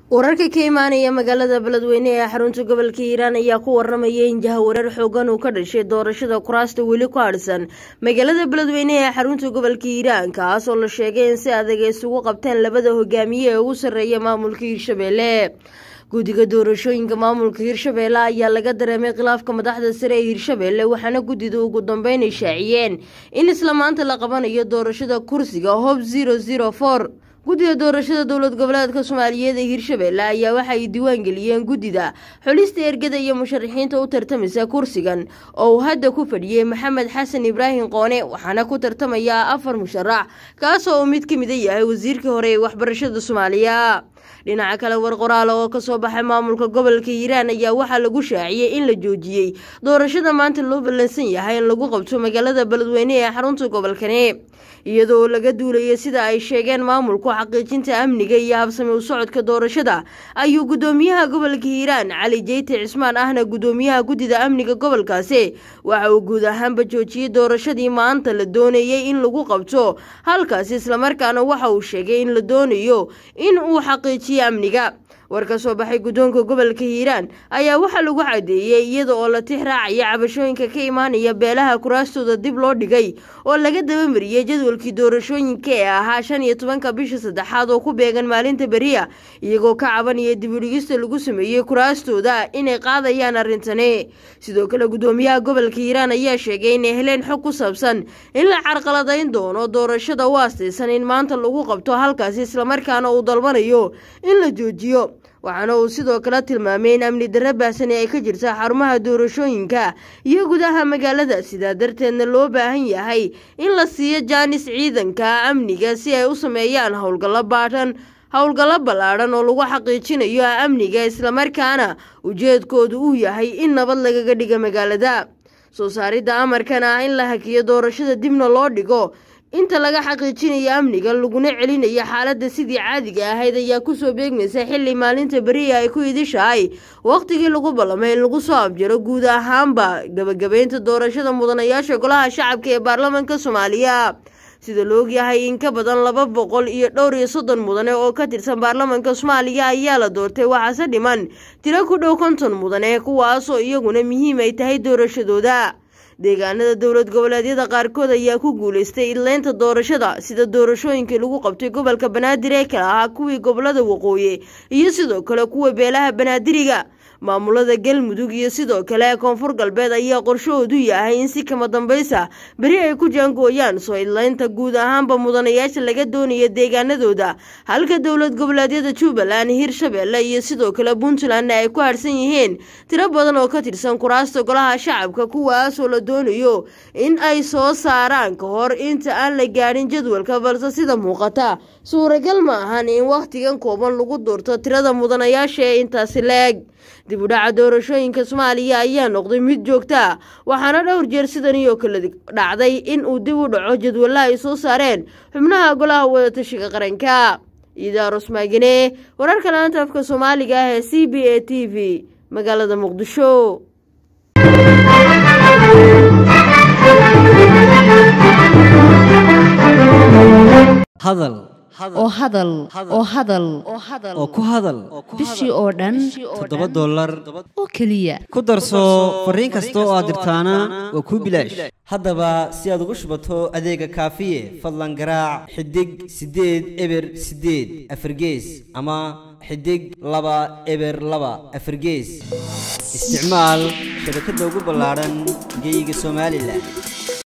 wararka ka imaanaya magaalada beledweyne ee xarunta gobolka hiiraan ayaa ku waramaya in jahawareer xoogan uu ka dhashay doorashada kuraasta weli ku hadhsan magaalada beledweyne ee xarunta gobolka hiiraan kaas oo la sheegay in si adag ay isugu qabteen labada hogaamiye ee ugu sarreeya maamulka hiirshabeelle guddiga doorashooyinka maamulka hiirshabeelle ayaa laga dareemay khilaafka madaxda sare ee hiirshabeelle waxaana guddida ugu dambeyn ay shaaciyeen in isla maanta la qabanayo doorashada kursiga hob zero zero for guddiga doorashada dowlad goboleedka soomaaliyeed ee hiirshabeelle ayaa waxa ay diiwaan geliyeen guddida xulista ergada iyo musharaxiinta u tartamisa kursigan oo uu hadda ku fadhiyey maxamed xasan ibraahim qoone waxaana ku tartamaya afar musharax kaasoo uu mid ka mida yahay wasiirkii hore ee waxbarashada soomaaliya dhinaca kale war qoraala oo kasoo baxay maamulka gobolka hiiraan ayaa waxaa lagu shaaciyey in la joojiyey doorashada maanta loo ballansan yahay in lagu qabto magaalada beledweyne ee xarunta gobolkani iyadoo laga duulaya sida ay sheegeen maamulku xaqiijinta amniga iyo habsami u socodka doorashada ayuu gudoomiyaha gobolka hiiraan cali jeyte cismaan ahna gudoomiyaha guddida amniga gobolkaasi waxa uu guud ahaanba joojiyey doorashadii maanta la doonayey in lagu qabto halkaasi islamarkaana waxa uu sheegay in la doonayo in uu xaqiijiyo amniga war ka soo baxay guddoonka gobolka hiiraan ayaa waxaa lagu cadeeyey iyada oo la tix raacaya cabashooyinka ka imaanaya beelaha kuraastooda dib loo dhigay oo laga dabamariyey jadwalkii doorashooyinka ee ahaa shan iyo tobanka bisha saddexaad oo ku beegan maalinta beriya iyagoo ka cabanaya dibudhigista lagu sameeyey kuraastooda inay qaadayaan arrintani sidoo kale guddoomiyaha gobolka hiiraan ayaa sheegay inay heleen xog ku saabsan in la carqaladayn doono doorashada u aastaysan in maanta lagu qabto halkaasi islamarkaana uu dalbanayo in la joojiyo waxaana uu sidoo kale tilmaamay in amni darre baahsani ay ka jirta xarumaha doorashooyinka iyo gudaha magaalada sidaa darteedna loo baahan yahay in la siiyo jaanis ciidanka amniga si ay u sameeyaan howlgallo baadhan howlgallo ballaadhan oo lagu xaqiijinayo amniga islamarkaana ujeedkoodu uu yahay in nabad lagaga dhiga magaalada soo saaridda amarkan ah in la hakiyo doorashada dibna loo dhigo inta laga xaqiijinayo amniga laguna celinayo xaaladda sidii caadiga ahayd ayaa kusoo beegmaysa xilli maalinta beriya ay ku idishahay wakhtigii lagu ballamay in lagu soo abjaro guud ahaanba gabagabeynta doorashada mudanayaasha golaha shacabka ee baarlamaanka soomaaliya sida la ogyahay in ka badan laba boqol iyo dhowr iyo soddon mudane oo ka tirsan baarlamaanka soomaaliya ayaa la doortay waxaase dhiman tiro ku dhow konton mudane kuwaasoo iyaguna muhiim ay tahay doorashadooda deegaanada dowlad goboleedyada qaarkood ayaa ku guulaystay idleynta doorashada sida doorashooyinkii lagu qabtay gobolka banaadir ee kale ahaa kuwii gobolada waqooyi iyo sidoo kale kuwa beelaha banaadiriga maamulada galmudug iyo sidoo kale koonfur galbeed ayaa qorshahoodu yahay in si kama dambaysa beri ay ku jaangooyaan soo idleynta guud ahaanba mudanayaasha laga doonaya deegaanadooda halka dowlad goboleedyada jubbaland hirshabeelle iyo sidoo kale puntland ay ku harsan yihiin tiro badan oo ka tirsan kuraasta golaha shacabka kuwaasoo la doonayo in ay soo saaraan ka hor inta aan la gaadhin jadwalka balse sida muuqata suuragal ma ahan in wakhtigan kooban lagu doorto tirada mudanayaasha ee intaasi la-eg dib u dhaca doorashooyinka soomaaliya ayaa noqday mid joogta waxaana dhowr jeer sidani oo kale dhacday in uu dib u dhaco jadwalla ay soo saareen xubnaha golaha wadatashiga qaranka idaarus maagine wararka laanta afka soomaaliga ah ee c b a t v magaalada muqdisho hadal oo hadal oo hadal oo ku hadal bishii oo dhan toddoba dollar oo keliya ku darso fariin kasta oo aad dirtaana waa kuu bilaash haddaba si aad ugu shubato adeega kaafiye fadlan garaac xidig siddeed eber siddeed afargees ama xidig laba eber laba afargees isticmaal shabakadda ugu ballaadhan geyga somalilan